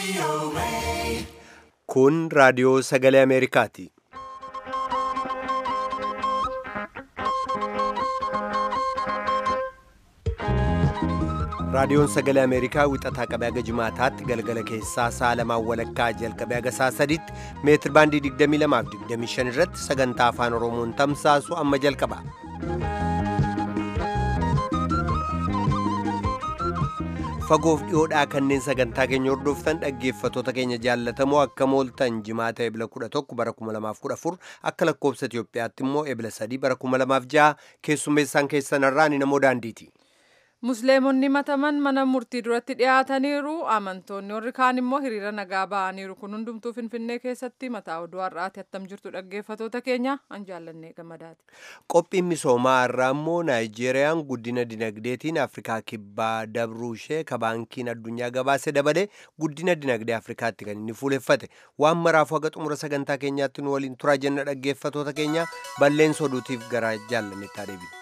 Kun raadiyoo sagalee Ameerikaati. Raadiyoon sagalee Ameerikaa wixataa qabee haga jimaataatti galgala keessaa sa'a lamaan walakkaa jalqabee haga sa'a sadiitti meetir baandii 22 fi 25 irratti sagantaa afaan Oromoon tamsaasu amma jalqaba. Fagoof dhiyoodhaa kanneen sagantaa keenya hordoftan dhaggeeffatoota keenya jaallatamoo akka mooltan jimaata ebila 11 bara 2014 akka lakkoobsa Itoophiyaatti immoo ebila 3 bara 2006 keessummeessaan keessanarraa ni namoo daandiiti. Musliimonni mataman mana murtii duratti dhiyaataniiru. Amantoonni warri kaan immoo hiriira nagaa ba'aniiru. Kun hundumtuu Finfinnee keessatti mataa oduu har'aati attam jirtu dhaggeeffatoota keenya an jaallannee gammadaati. Qophiin misoomaa irraa immoo Naayijeeriyaan guddina dinagdeetiin Afrikaa kibbaa dabruu ishee ka baankiin addunyaa gabaase dabalee guddina dinagdee Afrikaatti kan inni fuuleffate. Waan maraafuu haga xumura sagantaa keenyaatti nu waliin turaa jenna dhaggeeffatoota keenya balleessa oduutiif gara jaallanneetti adeemna.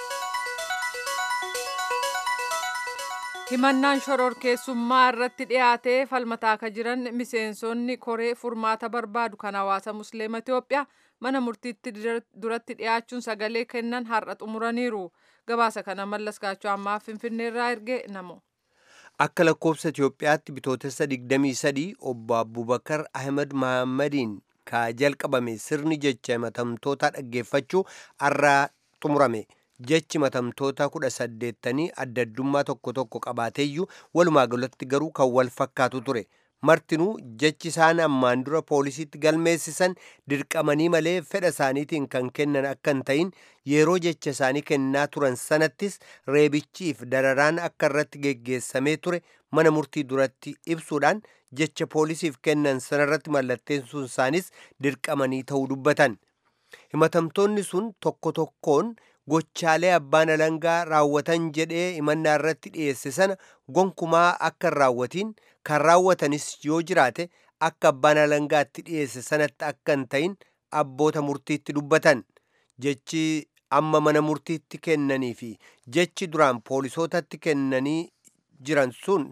himannaan shororkeessummaa irratti dhiyaatee falmataa akka jiran miseensonni koree furmaata barbaadu kan hawaasa musliima Itoophiyaa mana murtiitti duratti dhiyaachuun sagalee kennan har'a xumuraniiru. Gabaasa kana mallas gaachoo ammaa finfinneerraa erge namo. Akka lakkoofsa Itoophiyaatti bitootessa 23 obbo Abubakar Ahmed Mahaammadiin ka jalqabame sirni jecha himatamtoota dhaggeeffachuu har'a xumurame. jechi himatamtoota kudha saddeettanii adda addummaa tokko tokko qabaateeyyuu walumaa galatti garuu kan wal fakkaatu ture martinuu jechi isaan ammaan dura poolisiitti galmeessisan dirqamanii malee fedha isaaniitiin kan kennan akka hin ta'in yeroo jecha isaanii kennaa turan sanattis reebichiif dararaan akka irratti geggeessamee ture mana murtii duratti ibsuudhaan jecha poolisiif kennan sanarratti mallatteessuun isaanis dirqamanii ta'uu dubbatan himatamtoonni sun tokko tokkoon gochaalee abbaan alangaa raawwatan jedhee himannaa irratti dhiyeesse sana gonkumaa akka hin raawwatiin kan raawwatanis yoo jiraate akka abbaan alangaatti dhiyeesse sanatti akka hin ta'in abboota murtiitti dubbatan jechi amma mana murtiitti kennanii fi jechi duraan poolisootatti kennanii jiran sun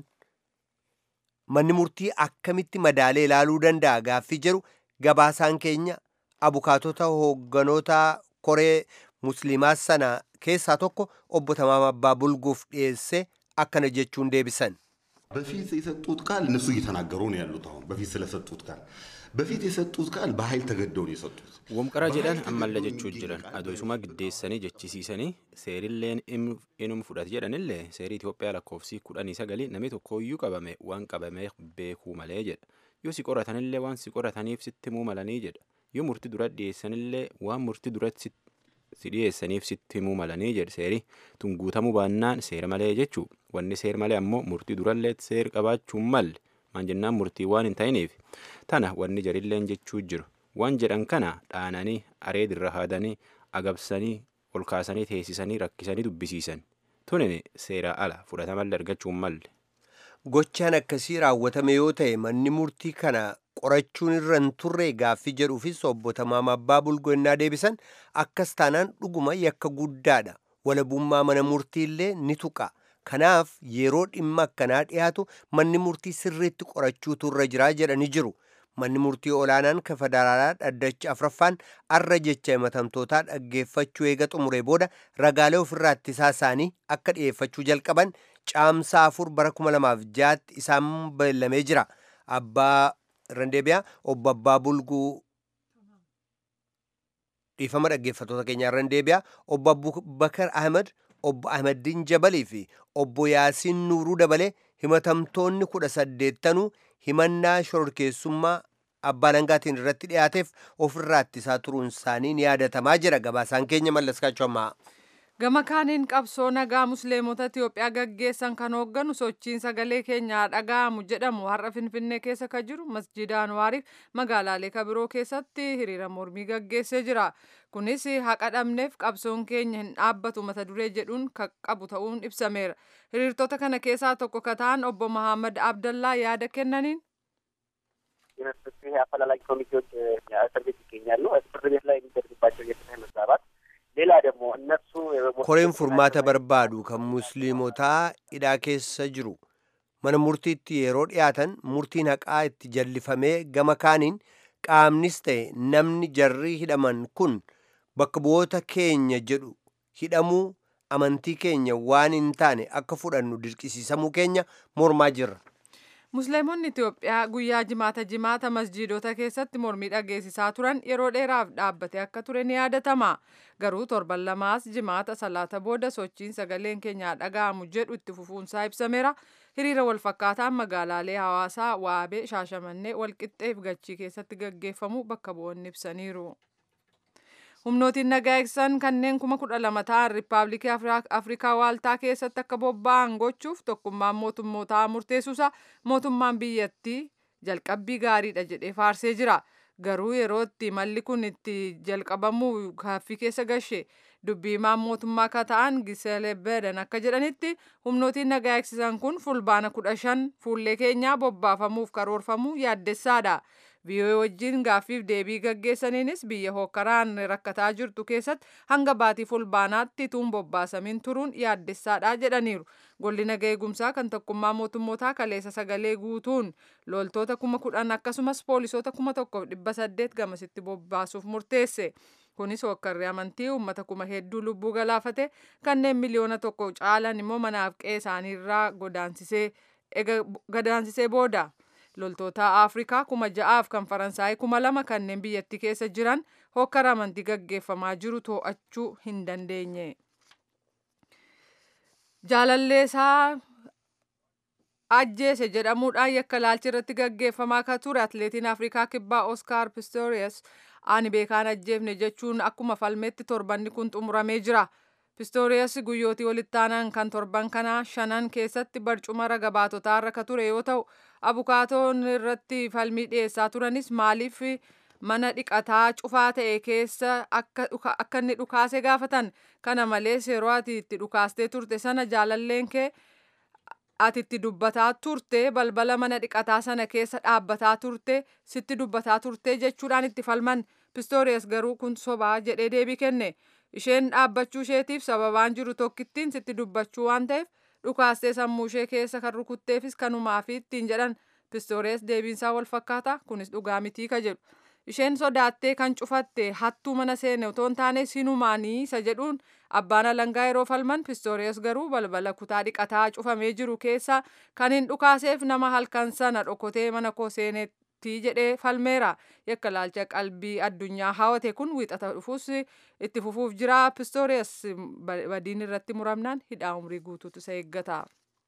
manni murtii akkamitti madaalee ilaaluu danda'a gaaffii jedhu gabaasaan keenya abukaatota hoogganoota koree musliimaa sana keessaa tokko obbo Tamaam Abbaa Bulguuf dhiyeesse akkana jechuun deebisan. በፊት የሰጡት ቃል እነሱ እየተናገሩ ነው ያሉት። አሁን በፊት ስለሰጡት ቃል በፊት የሰጡት ቃል በኃይል ተገደው ነው የሰጡት። Womqara jedhan ammallee jechuu jiran adoosuma giddeessanii jechisiisanii seerilleen inum fudhate jedhanillee seerii Itoophiyaa lakkoofsii kudhanii sagalii namni tokkooyyuu qabame waan qabamee beekuu malee jedha. Yoo si qoratanillee waan si qorataniif sitti himuu malanii jedha. Yoo murtii dura dhiyeessanillee waan murtii duratti si dhiyeessaniif sitti himuu malanii jedhe seerii tun guutamuu baannaan seera malee jechuu wanni seera malee ammoo murtii durallee seera qabaachuun malle maan jennaan murtii waan hin ta'iniif tana wanni jarilleen jechuu jiru waan jedhan kana dhaananii areedirra haadanii agabsanii ol kaasanii teessisanii rakkisanii dubbisiisan tunin seera ala fudhatamallee argachuun malle. Gochaan akkasii raawwatame yoo ta'e manni murtii kana qorachuun irra hin turre gaaffii jedhuufis obbo Tamaam Abbaa Bulgoo innaa deebisan akkas taanaan dhuguma yakka guddaadha. Walabummaa mana murtiillee ni tuqa. Kanaaf yeroo dhimma akkanaa dhiyaatu manni murtii sirriitti qorachuutu irra jiraa jedhanii jiru. Manni murtii olaanaan kan federaalaa dhaddacha afraffaan arra jecha himatamtootaa dhaggeeffachuu eega xumuree booda ragaalee ofirraa ittisaa isaanii akka dhiyeeffachuu jalqaban caamsaa afur bara kuma lamaaf jaatti isaan beellamee jira. Abbaa Randeebiyaa obbo Abbaa Bulguu dhiifama dhaggeeffatoota keenyaa Randeebiyaa obbo Abubakar Ahmed obbo Ahmeddiin Jabalii fi obbo Yaasiin Nuuruu dabalee himatamtoonni kudha saddeettanuu himannaa shororkeessummaa abbaa alangaatiin irratti dhiyaateef ofirraa ittisaa turuun isaanii ni yaadatamaa jira gabaasaan keenya mallaskaachuu ammaa. Gama kaaniin qabsoo nagaa musliimota Itoophiyaa gaggeessan kan hoogganu sochiin sagalee keenyaa dhaga'amu jedhamu har'a Finfinnee keessa kan jiru masjiida Anwaariif magaalaalee kabiroo keessatti hiriira mormii gaggeessee jira. Kunis haqa dhabneef qabsoon keenya hin dhaabbatu mata duree jedhuun kan qabu ta'uun ibsameera. Hiriirtota kana keessaa tokko kan ta'an obbo Mahammad Abdallaa yaada kennaniin. የፍትህ አፈላላጊ ኮሚቴዎች እስር ቤት ይገኛሉ። እስር ቤት ላይ የሚደርስባቸው የፍትህ መዛባት ሌላ ደግሞ እነሱ koreen furmaata barbaadu kan musliimotaa hidhaa keessa jiru mana murtiitti yeroo dhiyaatan murtiin haqaa itti jallifamee gama kaaniin qaamnis ta'e namni jarri hidhaman kun bakka bu'oota keenya jedhu hidhamuu amantii keenya waan hin taane akka fudhannu dirqisiisamuu keenya mormaa jirra. Musliimonni Itoophiyaa guyyaa jimaata jimaata masjiidota keessatti mormii dhageessisaa turan yeroo dheeraaf dhaabbate akka ture ni yaadatama. Garuu torban lamaas jimaata salaata booda sochiin sagaleen keenyaa dhaga'amu jedhu itti fufuunsaa ibsameera. Hiriira walfakkaataan magaalaalee hawaasaa Waabee, Shaashamannee, Walqixxeef Gachii keessatti gaggeeffamu bakka bu'oonni ibsaniiru. humnootiin nagaa eegsisan kanneen kuma kudha lama ta'an riippaabilikii afrikaa waaltaa keessatti akka bobba'an gochuuf tokkummaan mootummootaa murteessuusa mootummaan biyyattii jalqabbii gaariidha jedhee faarsee jira garuu yeroo itti malli kun itti jalqabamuu gaaffii keessa gashe dubbiimaan mootummaa akka ta'an gisele bedan akka jedhanitti humnootiin nagaa eegsisan kun fulbaana kudha shan fuullee keenyaa bobbaafamuuf karoorfamuu yaaddessaadha. VOA wajjin gaaffiif deebii gaggeessaniinis biyya hokkaraan rakkataa jirtu keessatti hanga baatii fulbaanaatti tuun bobbaasamin turuun yaaddessaadha jedhaniiru. Golli nagaa eegumsaa kan tokkummaa mootummootaa kaleessa sagalee guutuun loltoota kuma kudhan akkasumas poolisoota kuma tokkoof dhibba saddeet gamasitti bobbaasuuf murteesse. Kunis hokkarri amantii uummata kuma hedduu lubbuu galaafate kanneen miliyoona tokko caalan immoo manaaf qe'ee isaaniirraa godaansisee booda. loltoota afrikaa kuma ja'aaf kan faransaay kuma lama kanneen biyyattii keessa jiran hokkara amantii gaggeeffamaa jiru to'achuu hin dandeenye. Jaalalleesaa ajjeese jedhamuudhaan yakka laalchi irratti gaggeeffamaa akka ture atileetiin afrikaa kibbaa oskaar pistorius ani beekaan ajjeefne jechuun akkuma falmetti torbanni kun xumuramee jira. Pistorius guyyootii walitti aanan kan torban kanaa shanan keessatti barcuma raga baatotaa irra ka ture yoo ta'u abukaatoon irratti falmii dhiyeessaa turanis maaliif mana dhiqataa cufaa ta'e keessa akka inni dhukaase gaafatan kana malees yeroo ati itti dhukaastee turte sana jaalalleen kee ati itti dubbataa turte balbala mana dhiqataa sana keessa dhaabbataa turte sitti dubbataa turte jechuudhaan itti falman Pistorius garuu kun sobaa jedhee deebii kenne. isheen dhaabbachuu isheetiif sababaan jiru tokkittiin sitti dubbachuu waan ta'eef dhukaastee sammuu ishee keessa kan rukutteefis kanumaafi ittiin jedhan Pistorius deebiinsaa wal fakkaata kunis dhugaa mitii ka jedhu isheen sodaattee kan cufatte hattuu mana seene otoo hin taane sinumaanii isa jedhuun abbaan alangaa yeroo falman Pistorius garuu balbala kutaa dhiqataa cufamee jiru keessa kan hin dhukaaseef nama halkan sana dhokotee mana koo seeneetti jedhee falmeera yakka laalcha qalbii addunyaa hawate kun wiixata dhufuus itti fufuuf jira Pistorius badiin irratti muramnaan hidhaa umrii guutuutu isa eeggata.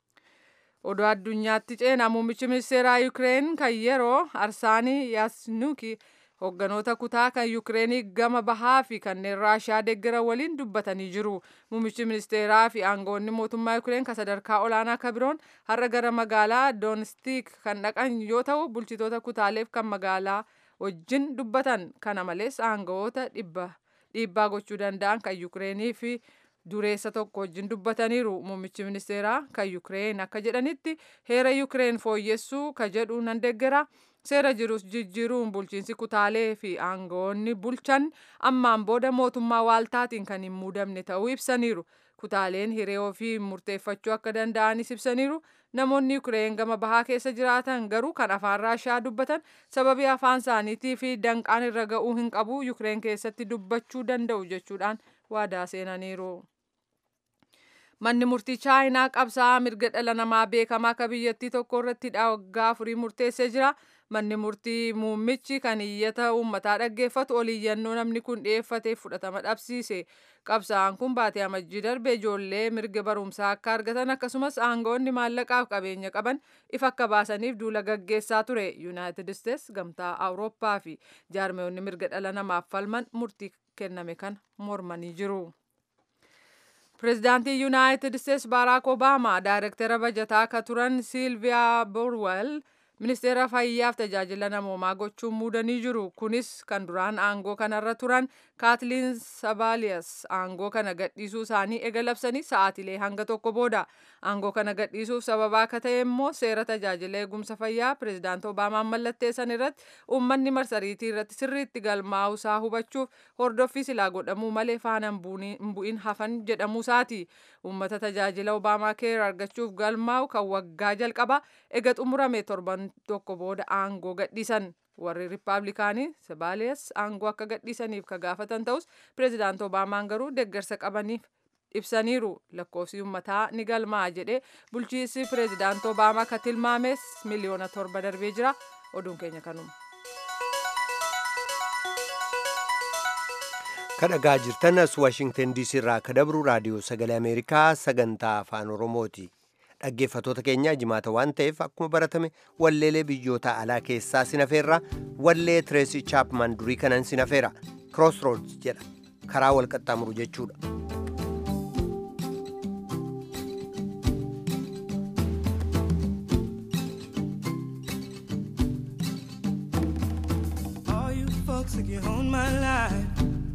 Odoo addunyaatti ceena muummichi ministeeraa Yukireen kan yeroo Arsaanii Yaasnuki Hoogganoota kutaa kan Yukireenii gama bahaa fi kanneen Raashiyaa deeggaran waliin dubbatanii jiru. Muummichi ministeeraa fi aangoonni mootummaa Yukireen kan sadarkaa olaanaa kan biroon har'a gara magaalaa Doonstik kan dhaqan yoo ta'u, bulchitoota kutaaleef kan magaalaa wajjin dubbatan. Kana malees aangawoota dhiibbaa gochuu danda'an kan Yukireenii fi dureessa tokko wajjin dubbataniiru. Muummichi ministeeraa kan Yukireen akka jedhanitti heera Yukireen fooyyessuu ka jedhu nan deeggara. Seera jirus jijjiiruun bulchiinsi kutaalee fi aangawoonni bulchan ammaan booda mootummaa waaltaatiin kan hin muudamne ta'uu ibsaniiru. Kutaaleen hiree ofii murteeffachuu akka danda'anis ibsaniiru. Namoonni Yukireen gama bahaa keessa jiraatan garuu kan afaan Raashiyaa dubbatan sababii afaan isaaniitii fi danqaan irra ga'uu hin qabu Yukireen keessatti dubbachuu danda'u jechuudhaan waadaa seenaniiru. Manni murtii chaayinaa qabsaa'aa mirga dhala namaa beekamaa akka biyyattii tokko irratti waggaa afurii murteessee jira. Manni murtii muummichi kan iyyata uummataa dhaggeeffatu oliiyyannoo namni kun dhiyeeffateef fudhatama dhabsiise. Qabsaa'aan kun baatee amajjii darbe ijoollee mirga barumsaa akka argatan akkasumas aangawoonni maallaqaaf qabeenya qaban ifa akka baasaniif duula gaggeessaa ture. Yuunaayitid Isteets gamtaa Awurooppaa fi jaarmeewonni mirga dhala namaaf falman murtii kenname kan mormanii jiru. Pireezidaantii Yuunaayitid Isteets Baaraak Obaamaa daayirektara bajataa akka turan Siilviyaa Borwell ministeera fayyaaf tajaajila namoomaa gochuun muudanii jiru kunis kan duraan aangoo kanarra turan kaatiliin sabaaliyas aangoo kana gadhiisuu isaanii ega labsanii sa'aatilee hanga tokko booda aangoo kana gadhiisuuf sababaa akka ta'e immoo seera tajaajila eegumsa fayyaa pirezidaant obaamaan mallatteessan irratti uummanni marsariitii irratti sirriitti galmaa'u isaa hubachuuf hordoffii silaa godhamuu malee faana hin bu'in hafan jedhamuu isaati uummata tajaajila obaamaa keer argachuuf galmaa'u kan waggaa jalqaba ega xumurame torban tokko booda aangoo gadhiisan warri riippaabilikaanii sabaaliyas aangoo akka gadhiisaniif ka gaafatan ta'us pirezidaant obaamaan garuu deeggarsa qabaniif ibsaniiru lakkoofsi uummataa ni galmaa'a jedhee bulchiinsi pirezidaant obaamaa ka tilmaames miliyoona torba darbee jira oduun keenya kanuma. kadhagaa jirtan as waashingtan diisii irraa ka dabru raadiyoo sagalee ameerikaa sagantaa afaan oromooti dhaggeeffatoota keenya jimaata waan ta'eef akkuma baratame walleelee biyyoota alaa keessaa sinafeerra wallee tireesii chaapman durii kanan sinafeera crossroads jedha karaa wal qaxxaamuru jechuudha. All you folks that you own my life,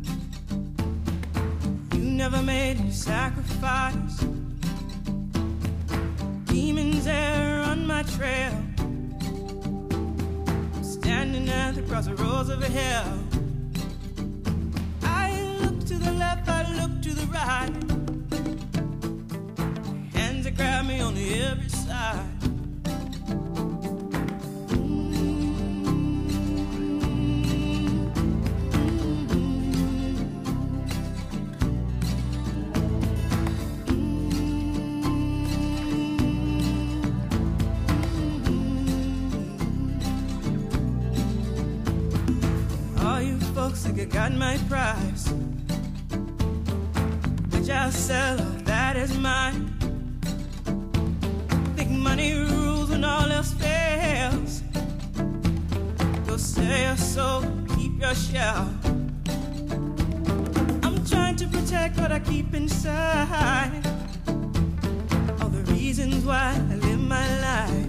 you never made any sacrifice. Demons there on my trail, standing at the crossroads of hell. I look to the left, I look to the right. Hands that grab me on every side. All you folks think I got my price, which I'll sell, all that is mine. Think money rules when all else fails. Go sell your soul, keep your shell. I'm trying to protect what I keep inside. All the reasons why I live my life.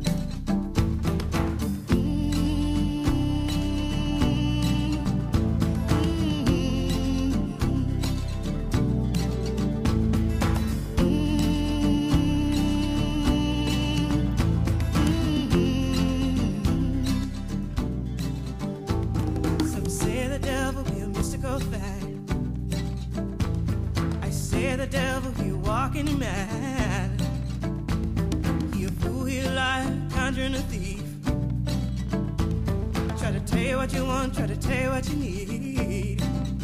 Some say the devil be a mystical thing. I say the devil he walking mad. He a fool, he a liar, conjuring a thief. Try to tell you what you want, try to tell you what you need.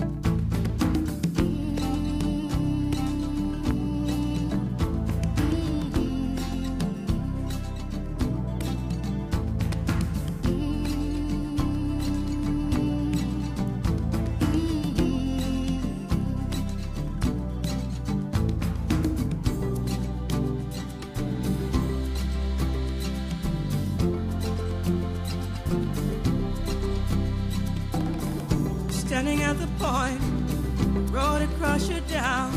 Standing at the point, road to crush you down.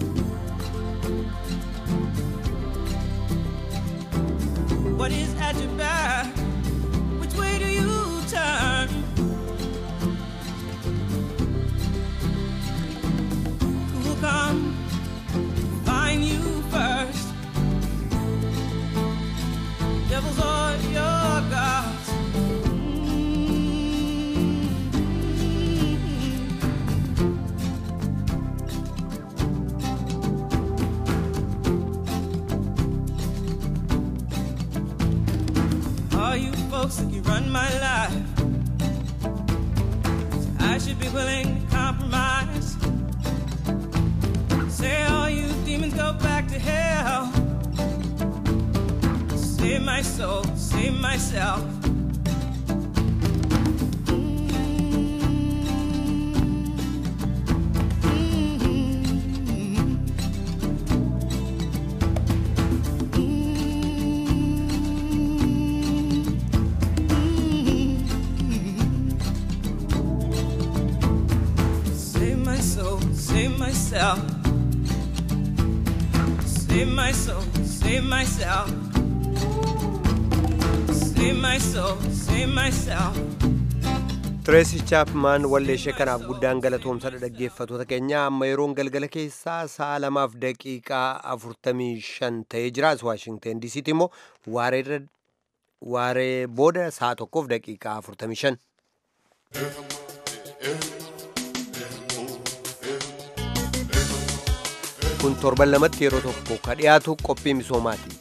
What is at your back? Which way do you turn? Who will come find you first? Devils or your gods? All you folks that you run my life, I should be willing to compromise. Say all you demons go back to hell. Save my soul, save myself. Save my soul, save myself. Save my soul, save myself. save my soul, save myself. Tireesi Chaapmaan walleeshee kanaaf guddaan galatoomsadha dhaggeeffatoota keenya amma yeroon galgala keessaa sa'a lamaaf daqiiqaa afurtamii shan ta'ee jiraas Waashingteen diisiitti immoo waaree booda sa'a tokkoof daqiiqaa afurtamii shan. kun torban lamatti yeroo tokko ka dhiyaatu qophii misoomaati.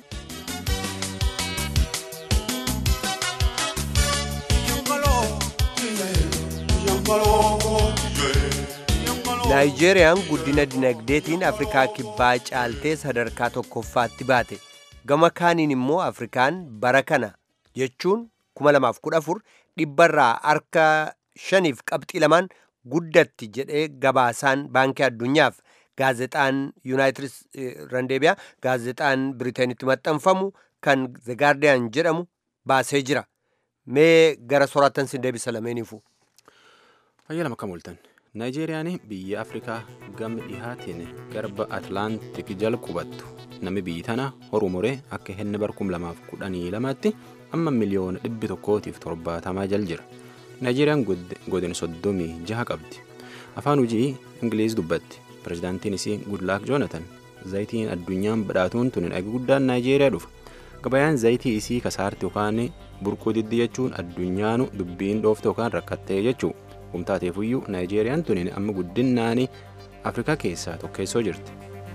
naayijeeriyaan guddina dinagdeetiin afrikaa kibbaa caaltee sadarkaa tokkoffaatti baate gama kaaniin immoo afrikaan bara kana jechuun 2014 dhibbarraa harka shaniif qabxii lamaan guddatti jedhee gabaasaan baankii addunyaaf gaazexaan yuunaayitid randeebiyaa gaazexaan biriteenitti maxxanfamu kan the gaardiyaan jedhamu baasee jira mee gara soraattan sin deebisa lameeniifu. Fayyaa lama kam ooltan. Naayijeeriyaan biyya Afrikaa gama dhihaatiin garba Atlaantik jala qubattu. Namni biyyi tana horuu muree akka henna bar kum lamaaf kudhanii lamaatti amma miliyoona dhibbi tokkootiif torbaatamaa jal jira. Naayijeeriyaan godina soddomii jaha qabdi. Afaan hojii Ingiliiz dubbatti. Pirezidaantiin isii Gudlaak Joonatan zayitiin addunyaan badhaatuun tun dhagi guddaan Naayijeeriyaa dhufa. Gabayaan zayitii isii kasaarti yookaan burquu diddi jechuun addunyaanu dubbiin dhoofte yookaan rakkattee jechuu. Humtaateefuyyuu Naayijeeriyaan tun amma guddinnaanii Afrikaa keessaa tokkeessoo jirti.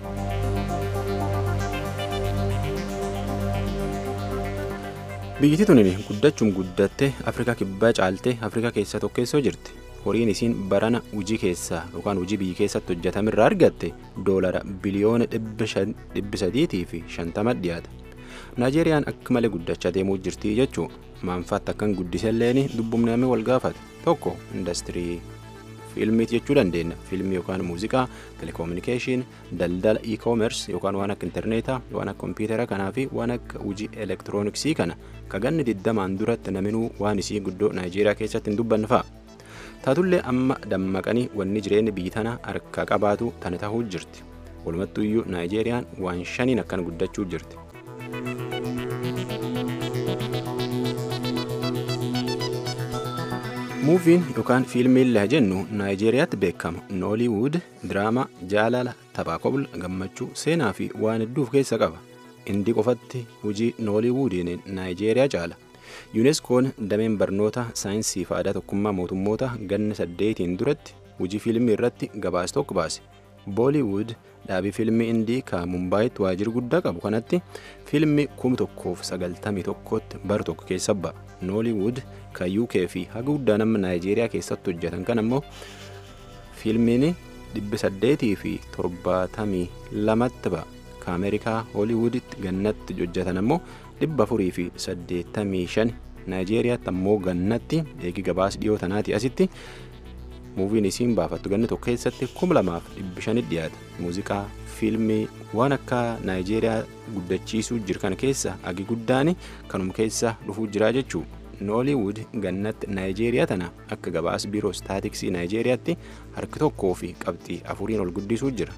Biyyittii tunin guddachuun guddattee Afrikaa kibbaa caaltee Afrikaa keessaa tokkeessoo jirti. Horiin isiin barana hojii keessaa yookaan hojii biyyi keessatti hojjetamirraa argatte doolara biliyoona dhibbi sadiitii fi shantama dhiyaata. Naayijeeriyaan akka malee guddachaa deemuu jirti jechuun maanfaatti akkan guddiselleen dubbumname wal gaafata. Tokko industirii fiilmiiti jechuu dandeenya. Fiilmii yookaan muuziqaa, telekominikeeshin, daldala e-commerce yookaan waan akka intarneetaa, waan akka kompiitara kanaa fi waan akka hojii elektirooniksii kana kaganni digdamaan duratti naminuu waan isii guddoo Naayijeeriyaa keessatti hin dubbanne fa'a. Taatullee amma dammaqanii wanni jireenya biyyi tana harka qabaatu tana tahuu jirti. Walumattuyyuu Naayijeeriyaan waan shaniin akkan guddachuu jirti. muuviin yookaan fiilmiin laa jennu naayijeeriyaatti beekamu nooliwud diraamaa jaalala taphaa kobla gammachuu seenaa fi waan hedduuf keessa qaba indi qofatti hojii nooliwudiin naayijeeriyaa caala yuuneskoon dameen barnoota saayinsii fi aadaa tokkummaa mootummoota ganna saddeetiin duratti hojii fiilmii irratti gabaas tokko baase booliwud dhaabii fiilmii indii ka mumbaayitti waajjira guddaa qabu kanatti fiilmii kum tokkoof sagaltamii tokkotti bar tokko keessa ba'a nooliwud ka uk fi haga guddaa nama naayijeeriyaa keessatti hojjetan kan ammoo fiilmiin dhibbi saddeetii fi torbaatamii lamatti ba'a ka ameerikaa hooliwuditti gannatti hojjetan ammoo dhibba afurii fi saddeettamii shan naayijeeriyaatti ammoo gannatti eegi gabaas dhiyoo tanaati asitti muuviin isiin baafattu ganni tokko keessatti kuma lamaaf dhibbi shanitti dhiyaata muuziqaa fiilmii waan akka naayijeeriyaa guddachiisuu jirkan keessa agi guddaan kanum keessa dhufuu jira jechuu nooliwud gannatti naayijeeriyaa tana akka gabaas biiroo staatiksii naayijeeriyaatti harki tokkoo fi qabxii afuriin ol guddisuu jira.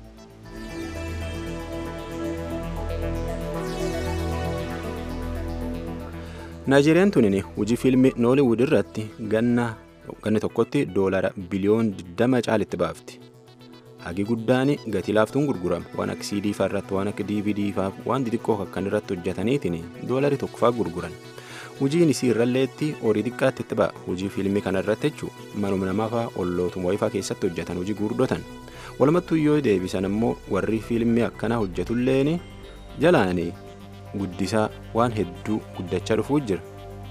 naayijeeriyaan tunin hojii fiilmii nooliwud irratti ganna ganni tokkotti doolara biliyoon 20 caalitti baafti. Hagi guddaan gatii laaftuun gurgurama waan akka CD fa'aa irratti waan akka DVD fa'aa waan xixiqqoo akkan irratti hojjetaniitiin doolari tokko fa'aa gurguran. Hojiin isii irralleetti horii xiqqaatti itti ba'a. Hojii fiilmii kana irratti jechuun manuma namaa fa'aa ollootuma wayifaa keessatti hojjetan hojii gurguddotan. Walumattuu yoo deebisan ammoo warri fiilmii akkanaa hojjetulleen jalaan guddisaa waan hedduu guddachaa dhufuu jira.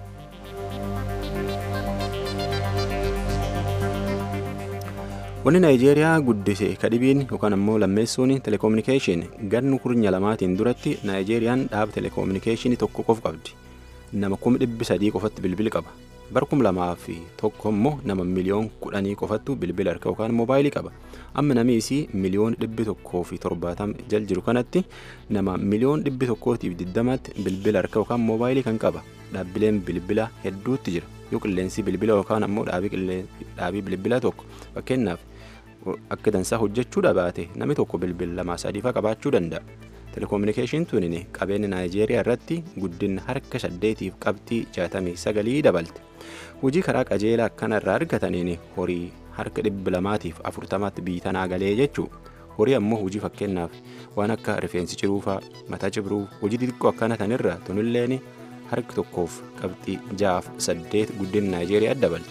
Wanni Naayijeeriyaa guddise kadhibiin yookaan ammoo lammeessuun telekominikeeshin gannu kurnya lamaatiin duratti Naayijeeriyaan dhaaba telekominikeeshinii tokko qofa qabdi. Nama kuma dhibbi sadii qofatti bilbila qaba. Bara kum lamaa fi tokko immoo nama miliyoon kudhanii qofattu bilbila harka yookaan moobaayilii qaba. Amma namni isii miliyoon dhibbi tokkoo fi torbaatama jal jiru kanatti nama miliyoon dhibbi tokkootiif diddamaatti bilbila harka yookaan moobaayilii kan qaba. Dhaabbileen bilbila hedduutti jira. Yoo qilleensi bilbila yookaan ammoo dhaabii bilbila tokko fakkeenyaaf akka dansaa hojjechuu dhabaate namni tokko bilbila lamaa sadiifaa qabaachuu danda'a. telekominikeeshin tunin qabeenya naayijeeriyaa irratti guddina harka saddeetiif qabxii jaatamii sagalii dabalte hojii karaa qajeelaa akkanarraa argataniin horii harka dhibba lamaatiif afurtamatti biitanaa galee jechuu horii ammoo hojii fakkeenyaaf waan akka rifeensi ciruufaa mataa cibruu hojii xixiqqoo akkana tanirra tunilleen harka tokkoof qabxii jaaf saddeet guddina naayijeeriyaa dabalte.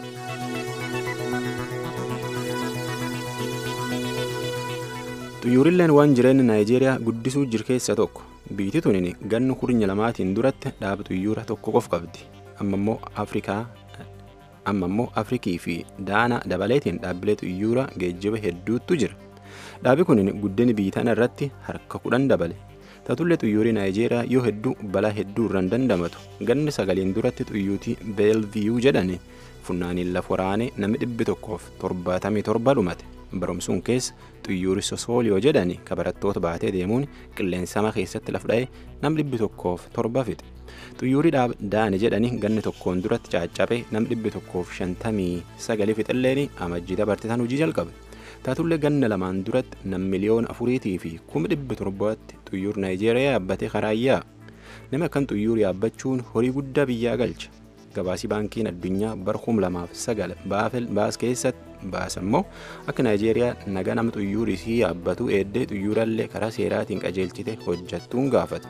xuyyuurilleen waan jireenya naayijeeriyaa guddisuu jiru keessa tokko biitti tunin ganna kurnya lamaatiin duratti dhaaba xuyyuura tokko qof qabdi amma immoo afrikaa amma immoo afrikii fi daana dabaleetiin dhaabbilee xuyyuura geejjiba hedduutu jira dhaabi kun guddina biitana irratti harka kudhan dabale tatullee xuyyuurii naayijeeriyaa yoo hedduu balaa hedduu irraan dandamatu ganni sagaliin duratti xuyyuutii beelviyuu jedhani funnaaniin lafa waraanee namni dhibbi tokkoof torbaatamii torba dhumate barumsuun keessa xuyyuuri sosooliyoo jedhani ka barattoota baatee deemuun qilleensama keessatti laf dha'ee nam dhibbi tokkoof torba fixe xuyyuurii daane jedhani ganni tokkoon duratti caaccabe nam dhibbi tokkoof shantamii sagalii fixelleen amajjii dabartitan hojii jalqabe taatullee ganna lamaan duratti nam miliyoona afuriitii fi kuma dhibbi torbaatti xuyyuur naayijeeriyaa yaabbatee karaayyaa nama akkan xuyyuur yaabbachuun horii guddaa biyyaa galcha gabaasii baankiin addunyaa bara kum lamaaf sagal baas keessatti baasammoo akka naayijeeriyaa naga nama xuyyuurii isii yaabbatu eeddee xuyyuurallee karaa seeraatiin qajeelchite hojjattuun gaafate.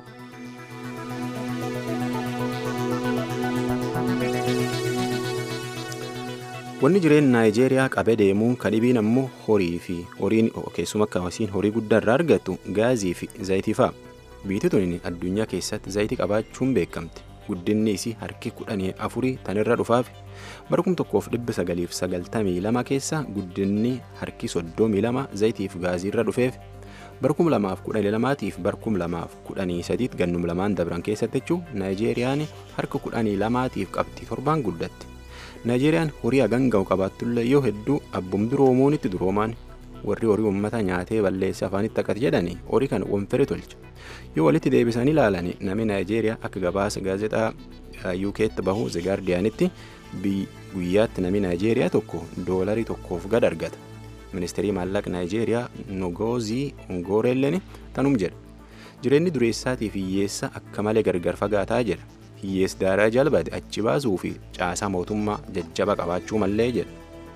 wanni jireenya naayijeeriyaa qabee deemuun kadhibiin ammoo horii fi horiin keessuma akka hawasiin horii guddaa irraa argattu gaazii fi zayitii fa'a biyyi tuni addunyaa keessatti zayitii qabaachuun beekamte guddinni isii harki kudhanii afurii tanirra dhufaaf bara kum tokkoof dhibba sagaliif sagaltamii lama keessa guddinni harki soddomii lama zayitiif gaazii irra dhufeef bara kum lamaaf kudhanii lamaatiif bara kum lamaaf kudhanii sadiit gannum lamaan dabran keessatti jechuun naayijeeriyaan harka kudhanii lamaatiif qabxii torbaan guddatte naayijeeriyaan horii haganga'u qabaattullee yoo hedduu abbum duroomuunitti duroomaan warri horii uummata nyaatee balleessee afaanitti akkati jedhani horii kana wanfere tolcha yoo walitti deebisanii ilaalani namni naayijeeriyaa akka gabaasa gaazexaa yuukeetti bahu zegaardiyaanitti guyyaatti namni naayijeeriyaa tokko doolarii tokkoof gad argata ministeerii maallaqa naayijeeriyaa nogoozii ongoorelleen tanum jedha jireenyi dureessaatiif hiyyeessa akka malee gargar fagaataa jedha hiyyees daaraa jalbate achi baasuu fi caasaa mootummaa jajjaba qabaachuu mallee jedha.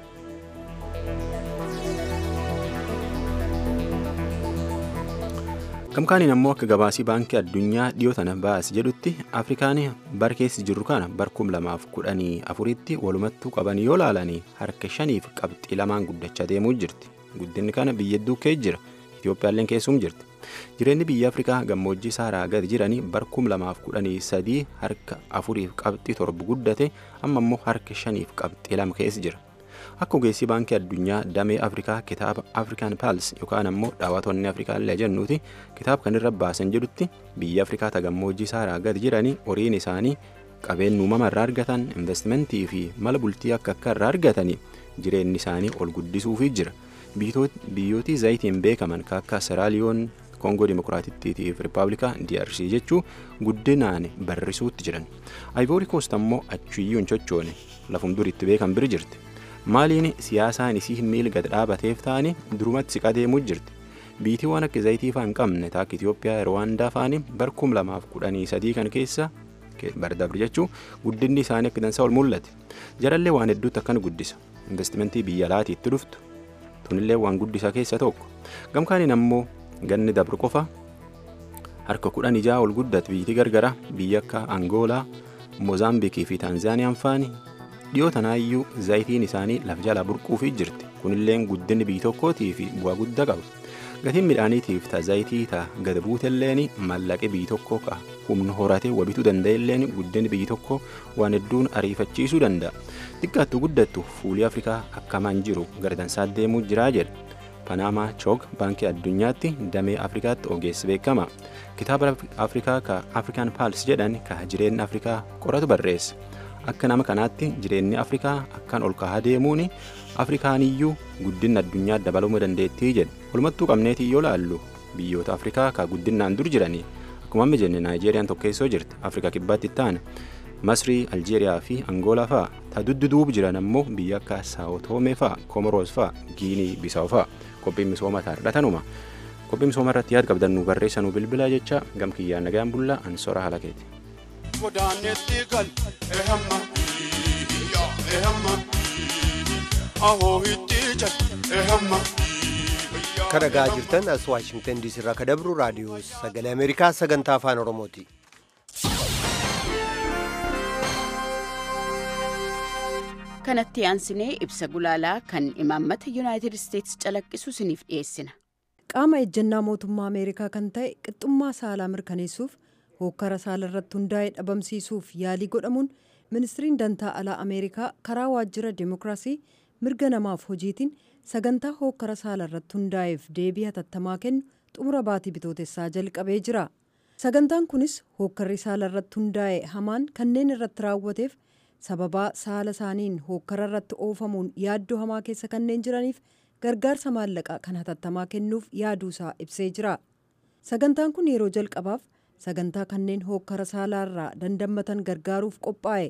gamkaaniin ammoo akka gabaasii baankii addunyaa dhiyoo tana baas jedhutti afrikaan bara keessa jirru kana bara kum lamaaf kudhanii afuritti walumattuu qaban yoo laalanii harka shaniif qabxii lamaan guddachaa deemuu jirti guddinni kana biyya hedduu keessa jira itiyoophiyaalleen keessum jirti jireenyi biyya afrikaa gammoojjii saaraa gadi jiranii bara kum lamaaf kudhanii sadii harka afuriif qabxii torba guddate amma immoo harka shaniif qabxii lama keessa jira akka ogeessii baankii addunyaa damee afrikaa kitaaba afrikaan paals yookaan ammoo dhaawatonni afrikaa illee jennuuti kitaaba kanirra baasan jedhutti biyya afrikaa tagammoojjii saaraa gadi jiranii horiin isaanii qabeenya uumama irraa argatan investimentii fi mala bultii akka akka irraa argatanii jireenyi isaanii ol guddisuufii jira biyyootii zayitiin beekaman kan akka seraaliyoon koongoo dimokiraatittii fi rippaabilikaa DRC jechuu guddinaan barrisuutti jiran ayvoori koost ammoo achiyyuu hin chochoone lafum duritti beekan biri jirti maaliin siyaasaan isii miila gad dhaabateef ta'anii durumatti siqaa deemuu jirti biitii waan akka zayitii fa'aa hin qabne taakka Itoophiyaa Rwaandaa fa'anii bara kum lamaaf kudhanii sadii kan keessa bardabri jechuu guddinni isaanii akka dansaa ol mul'ate jarallee waan hedduutti akkan guddisa investimentii biyya alaatiitti dhuftu tunillee waan guddisaa keessa tokko gamkaaniin ammoo ganni dabru qofa harka kudhan ijaa ol guddate biyyi gargara biyya akka angoolaa moozaambiikii fi taanzaaniyaan faani dhiyoo tanaayyuu zayitiin isaanii lafa jalaa burquufii jirti kunillee guddinni biyyi tokkootii fi bu'aa guddaa qaba gatiin midhaaniitiif ta zayitii ta gad buutelleen maallaqee biyyi tokkoo ka humna horatee wabituu danda'elleen guddinni biyyi tokkoo waan hedduun ariifachiisuu danda'a xiqqaattu guddattu fuulii afrikaa akkamaan jiru gardansaa deemuu jiraa jedha panaamaa choog baankii addunyaatti damee afrikaatti ogeessi beekama kitaaba afrikaa ka afrikaan paals jedhan ka jireenya afrikaa qoratu barreessa akka nama kanaatti jireenyi afrikaa akkaan ol kahaa deemuun afrikaaniyyuu guddina addunyaa dabaluu dandeettii jedhe walumattuu qabneetii yoo laallu biyyoota afrikaa ka guddinaan dur jiranii akkuma amma jenne naayijeeriyaan tokkeessoo jirti afrikaa kibbaatti ta'an masrii aljeeriyaa fi angoolaa fa'a ta dudduduub jiran ammoo biyya akka saawutoomee fa'a komoroos fa'a giinii bisaa'u fa'a qophiin misooma taardhatanuma qophii misooma irratti yaad qabdan nu barreessanuu bilbila jecha gam kiyyaan nagayaan bullaa ansora haala keeti. godaanetti gal ehamma yaa ehamma ahoo itti jal ehamma. Kan dhagaa jirtan as Waashingtan diisii irraa kan dabru raadiyoo sagalee Ameerikaa sagantaa afaan Oromooti. kanatti aansinee ibsa gulaalaa kan imaammata yuunaayitid isteetsi calaqqisu isiniif dhiyeessina. qaama ejjennaa mootummaa ameerikaa kan ta'e qixxummaa saalaa mirkaneessuuf hookkara saala irratti hundaa'e dhabamsiisuuf yaalii godhamuun ministiriin dantaa alaa ameerikaa karaa waajjira deemokiraasii mirga namaaf hojiitiin sagantaa hookkara saala irratti hundaa'eef deebii hatattamaa kennu xumura baatii bitootessaa jalqabee jira sagantaan kunis hookkarri saala irratti hundaa'e hamaan kanneen irratti raawwateef sababaa saala isaaniin hookkara irratti oofamuun yaaddoo hamaa keessa kanneen jiraniif gargaarsa maallaqaa kan hatattamaa kennuuf yaaduusaa ibsee jira sagantaan kun yeroo jalqabaaf sagantaa kanneen hookkara saalaarraa dandammatan gargaaruuf qophaa'e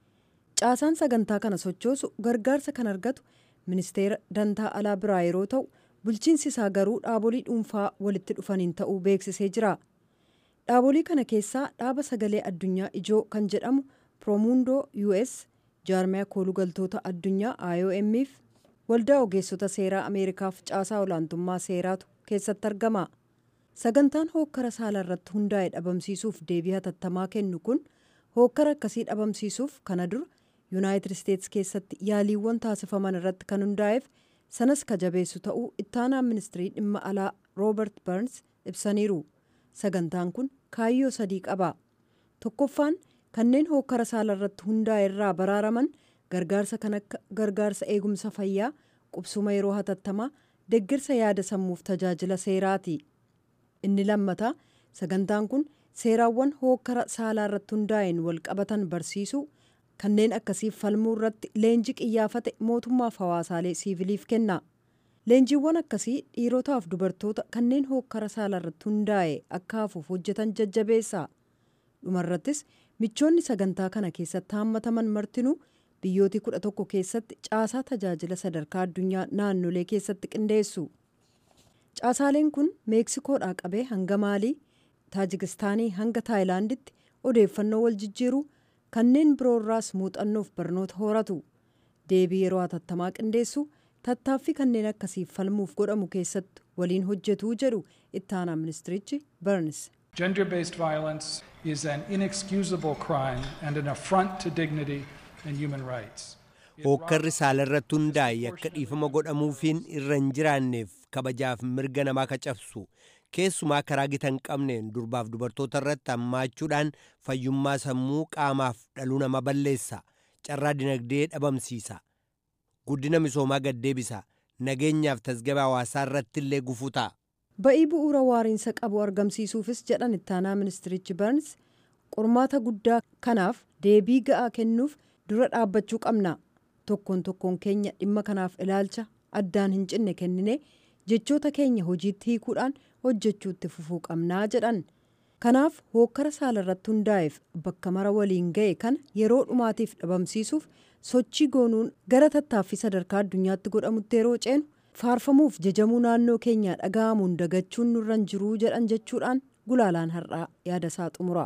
caasaan sagantaa kana sochoosu gargaarsa kan argatu ministeera dantaa alaa biraa yeroo ta'u bulchiinsi isaa garuu dhaabolii dhuunfaa walitti dhufaniin ta'uu beeksisee jira dhaabolii kana keessaa dhaaba sagalee addunyaa ijoo kan jedhamu piroomuundoo us jaarmiyaa koolugaltoota addunyaa iomf waldaa ogeessota seeraa ameerikaaf caasaa olaantummaa seeraatu keessatti argama sagantaan hookkara saala irratti hundaa'e dhabamsiisuuf deebii hatattamaa kennu kun hookkara akkasii dhabamsiisuuf kana dura yuunaayitid isteetsi keessatti yaaliiwwan taasifaman irratti kan hundaa'eef sanas kajabeessu ta'uu ittaanaa ministirii dhimma alaa roobert barns ibsaniiru sagantaan kun kaayyoo sadii qaba tokkoffaan kanneen hookkara saala irratti hundaa'e irraa baraaraman gargaarsa kan akka gargaarsa eegumsa fayyaa qubsuma yeroo hatattamaa deggirsa yaada sammuuf tajaajila seeraati inni lammataa sagantaan kun seeraawwan hookkara saalaa irratti hundaa'een wal qabatan barsiisuu kanneen akkasiif falmuu irratti leenjii qiyyaafate mootummaaf hawaasaalee siiviliif kenna leenjiiwwan akkasii dhiirotaaf dubartoota kanneen hookkara saala irratti hundaa'e akka hafuuf hojjetan jajjabeessa dhumarrattis michoonni sagantaa kana keessatti haammataman martinuu biyyooti kudha tokko keessatti caasaa tajaajila sadarkaa addunyaa naannolee keessatti qindeessu caasaaleen kun meeksikoodhaa qabee hanga maalii taajikistaanii hanga taayilaanditti odeeffannoo wal jijjiiruu kanneen biroorraas muuxannoof barnoota horatu deebii yeroo hatattamaa qindeessu tattaaffii kanneen akkasiif falmuuf godhamu keessatti waliin hojjetuu jedhu ittaanaa ministirichi barns. Gender based violence is an inexcusable crime and an affront to dignity and human rights. Hookkarri saala irratti hundaa'e akka dhiifama godhamuufiin irra hin jiraanneef kabajaaf mirga namaa kacabsu keessumaa karaa gita hin qabneen durbaaf dubartoota irratti hammaachuudhaan fayyummaa sammuu qaamaaf dhaluu nama balleessa carraa dinagdee dhabamsiisa guddina misoomaa gaddeebisa nageenyaaf tasgabaa hawaasaa irratti illee gufuu ta'a. ba'ii bu'uura waariinsa qabu argamsiisuufis jedhan ittaanaa ministirichi barns qormaata guddaa kanaaf deebii ga'aa kennuuf dura dhaabbachuu qabna tokkoon tokkoon keenya dhimma kanaaf ilaalcha addaan hin cinne kennine jechoota keenya hojiitti hiikuudhaan hojjechuutti fufuu qabnaa jedhan kanaaf hookkara saala irratti hundaa'eef bakka mara waliin ga'e kana yeroo dhumaatiif dhabamsiisuuf sochii goonuun gara tattaaffii sadarkaa addunyaatti godhamutti yeroo ceenu faarfamuuf jajamuu naannoo keenyaa dhaga'amuun dagachuun nurra hin jiruu jedhan jechuudhaan gulaalaan har'aa yaada isaa xumura.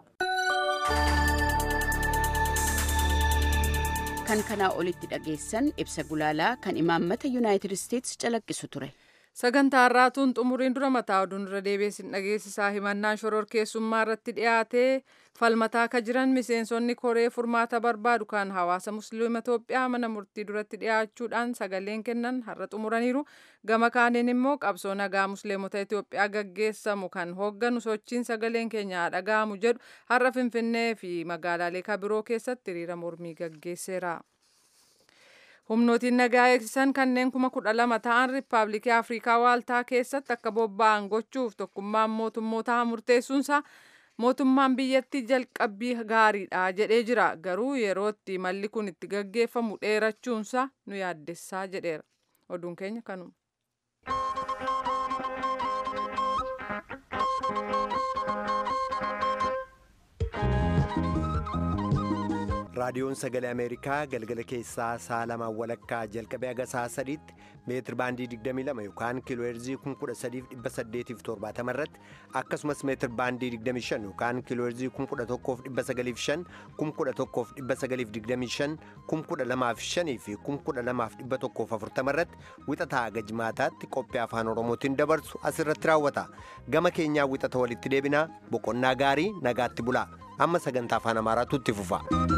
kan kanaa olitti dhageessan ibsa gulaalaa kan imaammata yuunaayitid isteetsi calaqqisu ture. sagantaa har'aatuun xumuriin dura mataa oduun irra deebiin dhageessisaa himannaan shororkeessummaa irratti dhiyaatee falmataa akka jiran miseensonni koree furmaata barbaadu kan hawaasa musliima Itoophiyaa mana murtii duratti dhiyaachuudhaan sagaleen kennan har'a xumuraniiru gama kaaniin immoo qabsoo nagaa musliimota Itoophiyaa gaggeessamu kan hoogganu sochiin sagaleen keenya dhaga'amu jedhu har'a finfinnee fi magaalaalee kabiroo keessatti hiriira mormii gaggeesseera. humnootiin nagaa eegsisan kanneen kuma kudha lama ta'an riippaabilikii afrikaa waaltaa keessatti akka bobba'an gochuuf tokkummaan mootummootaa murteessuunsaa mootummaan biyyattii jalqabbii gaariidha jedhee jira garuu yerootti malli kun itti gaggeeffamu dheerachuunsaa nu yaaddessaa jedheera oduun keenya kanuma. raadiyoon sagalee ameerikaa galgala keessaa sa'a lamaan walakkaa jalqabee haga sa'a sadiitti meetir baandii 22 yookaan kiilooheerzii 13870 irratti akkasumas meetir baandii 25 yookaan kiilooheerzii 11905 11925 12005 fi 12140 irratti wixataa haga jimaataatti qophii afaan oromootiin dabarsu asirratti raawwata gama keenyaa wixata walitti deebinaa boqonnaa gaarii nagaatti bulaa amma sagantaa afaan amaaraatu itti fufa.